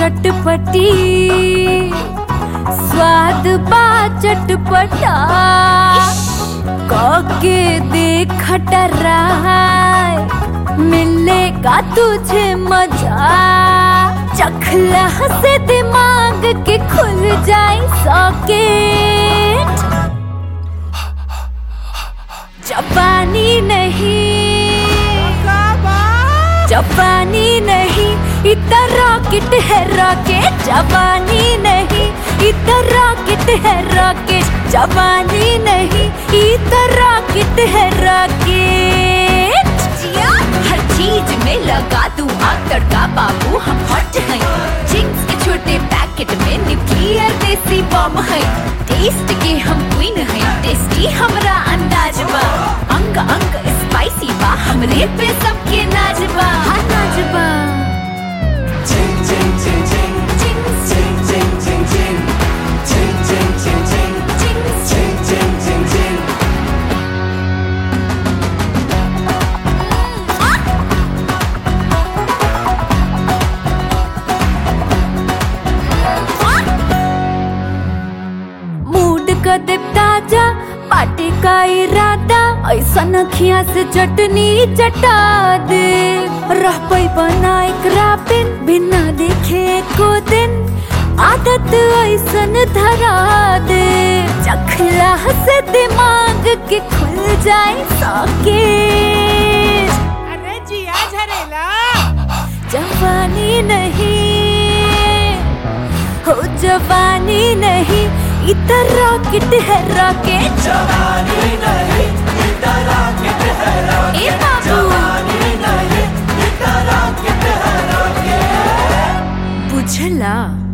चटपटी स्वाद बा चटपटा के देख टराय मिलेगा तुझे मजा चखला से दिमाग के खुल जाए सॉकेट जापानी नहीं जापानी नहीं इतना रॉकेट है रॉकेट जापानी नहीं इतना रॉकेट है रॉकेट जापानी नहीं इतना रॉकेट है रॉकेट जिया हर चीज में लगा तू आग तड़का बाबू हम हॉट हैं चिंग्स के छोटे पैकेट में न्यूक्लियर देसी बॉम्ब है टेस्ट के हम क्वीन हैं टेस्टी हमरा अंदाज बा अंग अंग स्पाइसी बा हमरे पे सबके नाज बा हाँ नाजबा मूड का दे ताजा पार्टी का इरादा ऐसा नखिया से चटनी चटा दे रह पई बना एक रापिन बिना देखे को दिन आदत ऐसन धरा दे चखला से दिमाग के खुल जाए सॉकेट अरे जिया झरेला जवानी नहीं हो जवानी नहीं इधर रॉकेट है रॉकेट ए बाबू बुझला